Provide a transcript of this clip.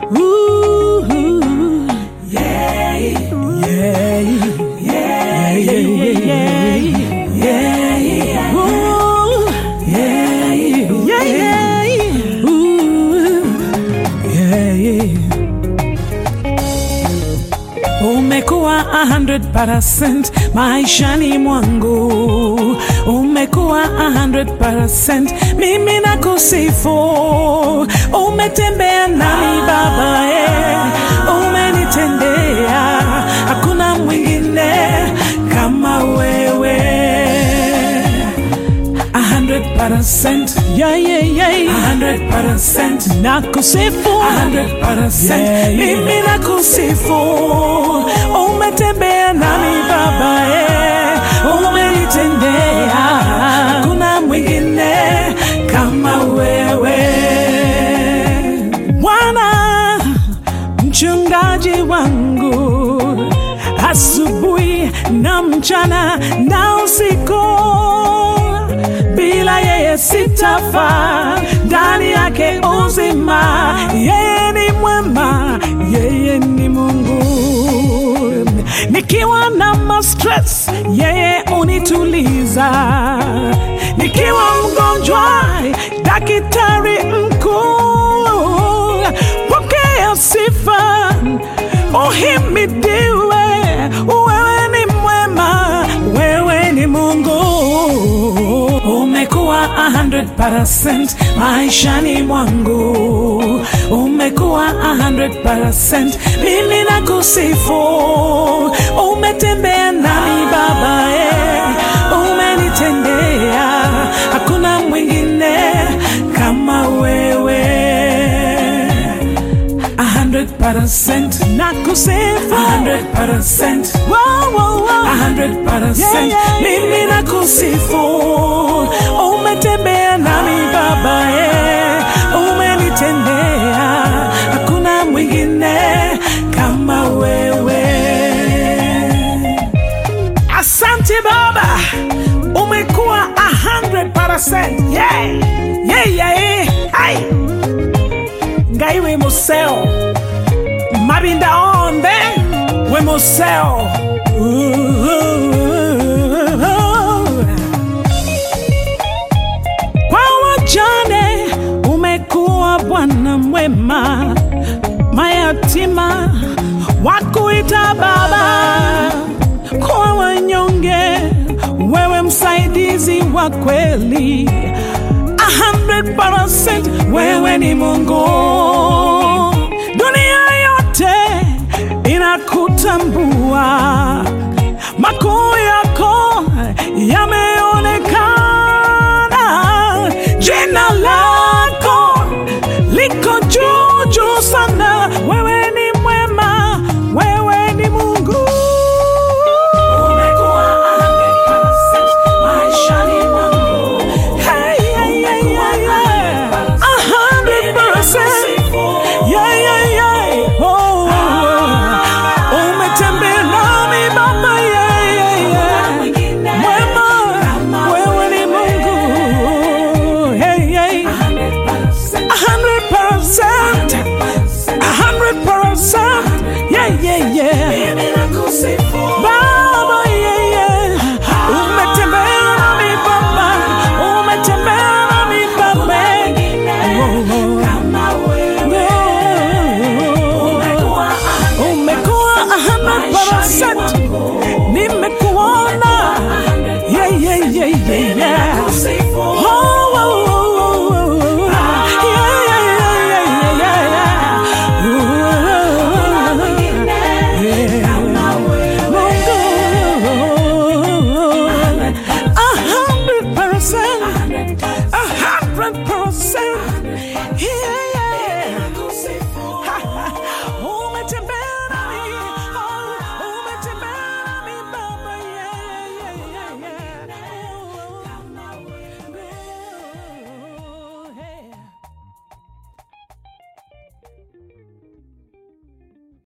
Ooh, yeah, yeah, yeah, yeah, yeah, yeah. Ooh, yeah, yeah, yeah. Ooh, yeah, yeah. Umekuwa a hundred percent maishani mwangu, umekuwa a hundred percent mimi na kusifu. Umetembea nami Baba, eh, umenitendea, hakuna mwingine kama wewe. A hundred percent, yeah, yeah, yeah. A hundred percent, nakusifu. A hundred percent, mimi nakusifu. Umetembea nami Baba, eh, umenitendea, hakuna mwingine kama wewe Bwana mchungaji wangu asubuhi na mchana na usiku, bila yeye sitafa, ndani yake uzima. Yeye ni mwema, yeye ni Mungu. Nikiwa na mastress, yeye unituliza. Nikiwa mgonjwa, daktari mkuu, pokea sifa, uhimidiwe. Wewe ni mwema, wewe ni Mungu. Umekuwa a hundred percent maishani mwangu, umekuwa a hundred percent mimi na kusifu. Umetembea nami Baba, eh, umenitendea, hakuna mwingine kama wewe a hundred percent nakusifu a hundred percent wow, wow, wow. a hundred percent mimi nakusifu umetembea nami baba eh, umenitendea hakuna mwingine kama wewe asante baba umekuwa a hundred percent yeah. yeah, yeah, yeah. Hai ngai we museo mabinda onde we museo kwa wajane umekuwa bwana mwema mayatima wakuita baba kwa wanyonge wewe msaidizi wa kweli a hundred percent wewe ni Mungu. Dunia yote inakutambua, makuu yako yameonekana, jina lako liko juu juu sana. Wewe ni mwema, wewe ni Mungu. Umekuwa a hundred percent maishani mwangu. Hey, yeah, yeah, yeah, yeah. A hundred percent. Yeah, yeah, yeah. Oh, umetembea nami Baba, yeah, yeah, yeah. Mwema, wewe ni Mungu. Hey, hey. A hundred percent. A hundred percent. Yeah, yeah, yeah. Baba, yeah, yeah. Umetembea nami Baba, umetembea nami Baba. Oh, oh. Umekuwa a hundred percent